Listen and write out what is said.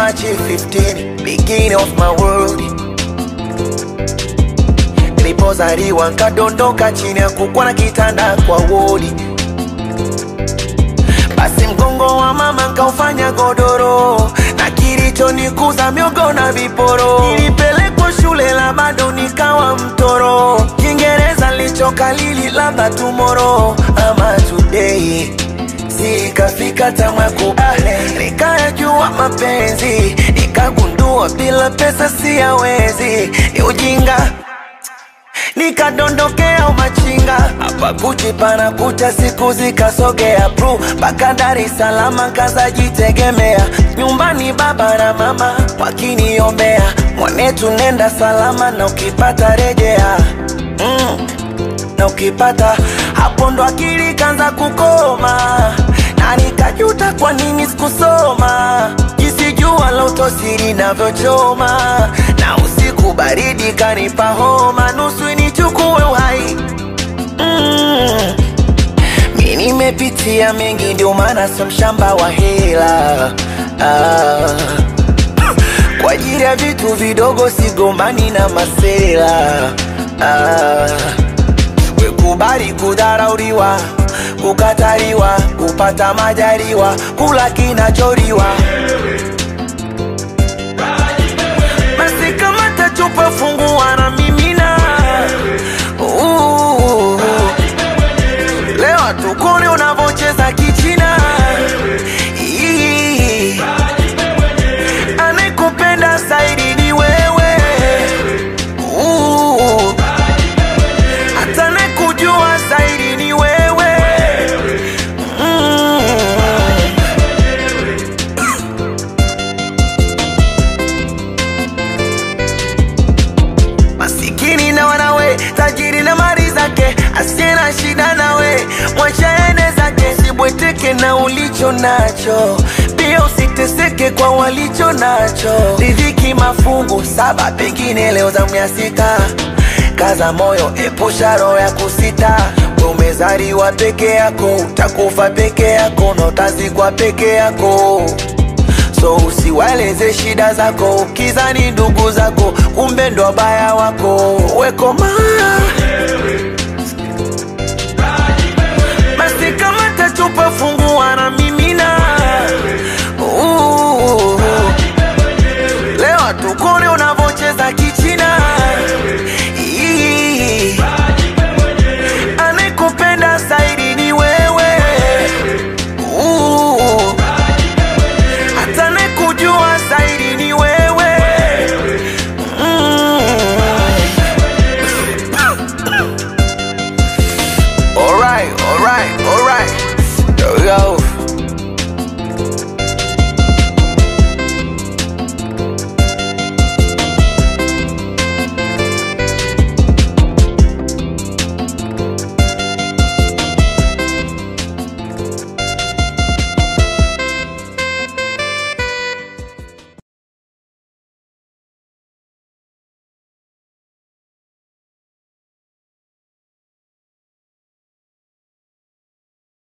March 15, beginning of my world. Nilipozaliwa nkadondoka chini ya kukwa na kitanda kwa wodi, basi mgongo wa mama nkaufanya godoro, na kilichonikuza miogo na viporo. Nilipelekwa shule la bado nikawa mtoro, Kiingereza lichokalili labda tomorrow ama today sikafika tamwa kubale, nikayajua mapenzi, nikagundua bila pesa siyawezi, ni ujinga nikadondokea umachinga hapa Gucci pana kucha, siku zikasogea pru mpaka Dar es Salaam, kazajitegemea nyumbani, baba na mama wakiniombea, mwanetu nenda salama, na ukipata rejea mm, na ukipata hapo ndo akili kanza kukoma, na nikajuta kwa nini sikusoma, jinsi jua la utosiri navyochoma, na usiku baridi kanipa homa, nusu nichukue uhai mm. Mi nimepitia mengi, ndio maana sio mshamba wa hela ah. Kwa ajili ya vitu vidogo sigombani na masela ah. Wekubali kudharauliwa, kukataliwa, kupata majaliwa, kula kinacholiwa. Basi kama tachupa fungua na mimina Uh, Leo tukone unavocheza kichina Ii. Anayekupenda zaidi ni wewe Uh, hata anayekujua zaidi ni wewe Mm. masikini na wanawe, tajiri na mali zake, asiye na shida nawe, mwacha ene zake, sibweteke na ulicho nacho, pia usiteseke kwa walicho nacho. Riziki mafungu saba, pengine leo zamu ya sita. Kaza moyo, epusha roho ya kusita. We umezaliwa peke yako, utakufa peke yako na utazikwa peke yako so usiwaeleze shida zako ukizani ndugu zako kumbe ndo wabaya wako wekoma basi kama tachupa fungua na mimina Uh, leo tukone unavocheza kichina Ii. anayekupenda zaidi ni wewe Uh, hata anayekujua zaidi ni wewe mm. Alright, alright, alright. There we go.